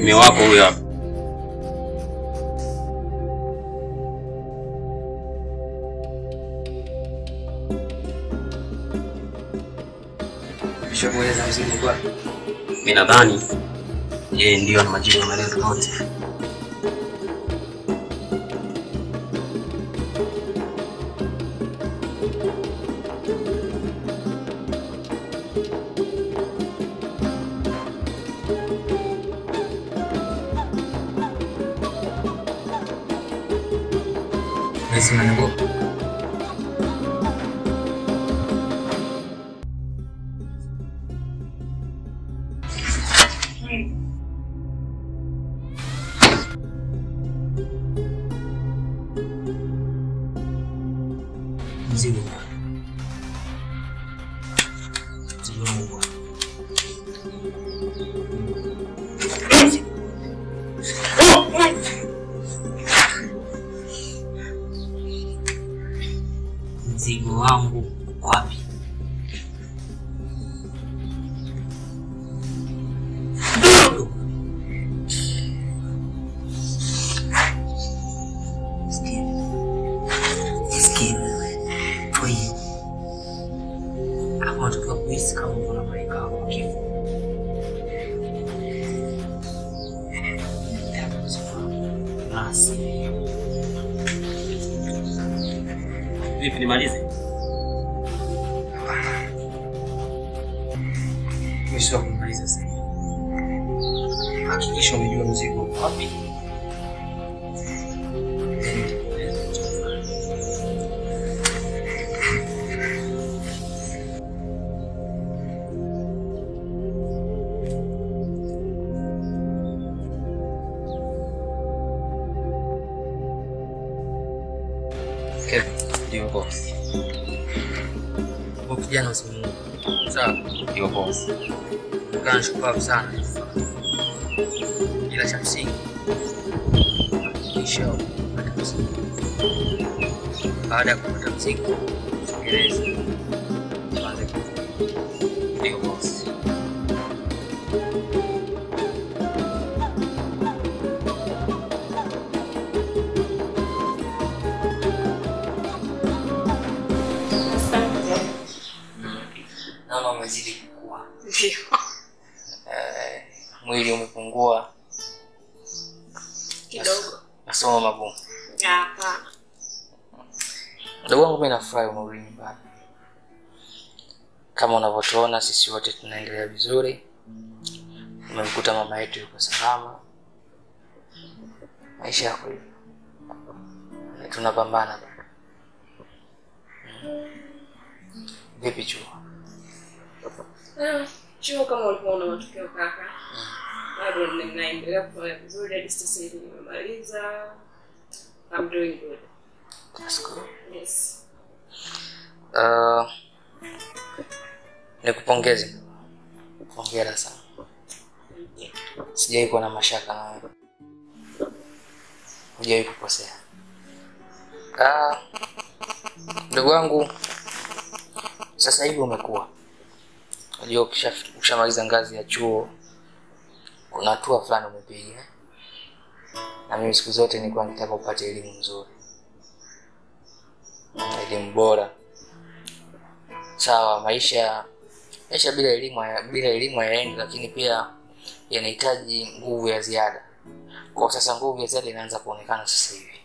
Mume wako huyo hapa. Nishakueleza mzigo kwa Mimi nadhani yeye ndio ana majibu ya maelezo yote. Nahisi unaniogopa. Mzigo bwana. Mzigo wangu bwana. Mzigo wangu uko wapi? Sikia. Sikia. Kwa hiyo hapo unatakiwa kuhisi kama uko na malaika wako wa kifo. Basi. Vipi nimalize? Mwisho wa kumaliza sasa. Hakikisha umejua mzigo uko wapi. Then nitakueleza cha kufanya. Kevin, Ndio boss. huyu kijana usimuue. Sawa? Ndio boss. Kaa shupavu sana. Ila cha msingi hakikisha kupata mzigo. Baada ya kupata mzigo, tekeleza. Tuanze kutumia. Ndio boss. Naona umezidi kukua. Ndio. Eh, mwili umepungua, Kidogo. masomo magumu. Hapana. Ndugu wangu, mimi nafurahi umerudi nyumbani. Kama unavyotuona sisi wote tunaendelea vizuri. Umemkuta mama yetu yuko salama, maisha yako hivyo, Na tunapambana bado. Mm. Vipi chuo? Ah, Chuo kama ulikuwa una matokeo kaka. Bado ninaendelea kufanya vizuri hadi sasa hivi nimemaliza. I'm doing good. That's good. Yes. Uh, nikupongeze, hongera sana. Sijai kuwa na mashaka na wewe, hujawai kukosea. Ah, ndugu wangu, sasa hivi umekuwa, unajua, ukisha- ukishamaliza ngazi ya chuo kuna hatua fulani umepiga, na mimi siku zote nilikuwa nitaka upate elimu nzuri, elimu bora sawa maisha maisha bila elimu haya- bila elimu hayaendi lakini pia yanahitaji nguvu ya ziada kwa sasa nguvu ya ziada inaanza kuonekana sasa hivi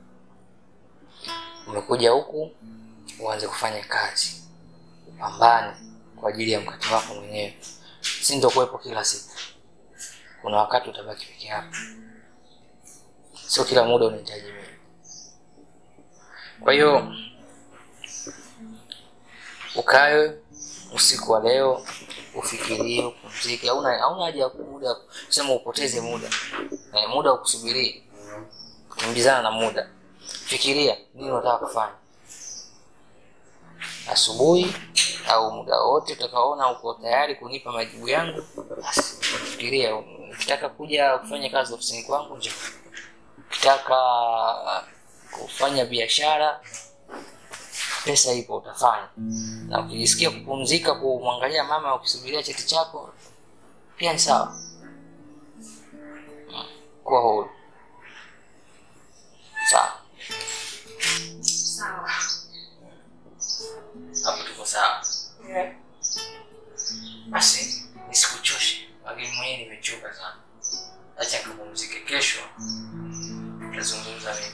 umekuja huku uanze kufanya kazi upambane kwa ajili ya mkate wako mwenyewe si ndokuwepo kila siku kuna wakati utabaki peke yako sio kila muda unahitaji mimi kwa hiyo ukae usiku wa leo ufikirie upumzike hauna hauna haja ya muda kusema upoteze muda eh, muda ukusubirie kukimbizana na muda fikiria nini unataka kufanya asubuhi au muda wote utakaoona uko tayari kunipa majibu yangu basi fikiria ukitaka kuja kufanya kazi ofisini kwangu njoo ukitaka kufanya biashara pesa ipo utafanya na ukijisikia kupumzika kumwangalia mama ukisubiria cheti chako pia ni sawa kuwa huru sawa Sawa. hapo tuko sawa Yeah. basi nisikuchoshe lakini mwenyewe nimechoka sana acha nikapumzike kesho tutazungumza mengi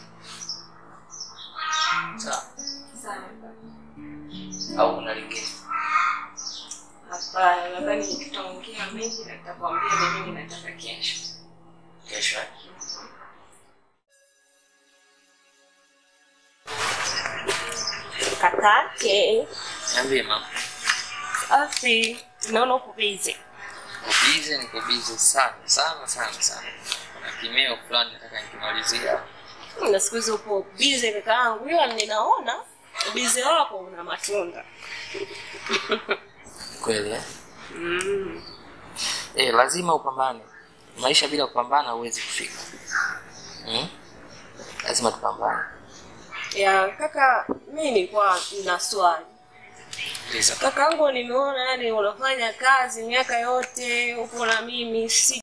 sawa Sawa. au kuna lingine Hapana, nadhani tutaongea mengi na nitakwambia ni nini nataka kesho. kesho eh? Kakake, niambie mama afi, naona uko busy. bize niko bize sana sana sana sana kuna kimeo fulani nataka nikimalizia Na siku hizi upo busy kaka yangu, ila ninaona busy wako una matunda. kweli eh? Mm. Eh, lazima upambane maisha bila kupambana huwezi kufika hmm? lazima tupambane Ya kaka, mimi nilikuwa na swali. Liza. Kakaangu, nimeona yani unafanya kazi miaka yote upo na mimi, si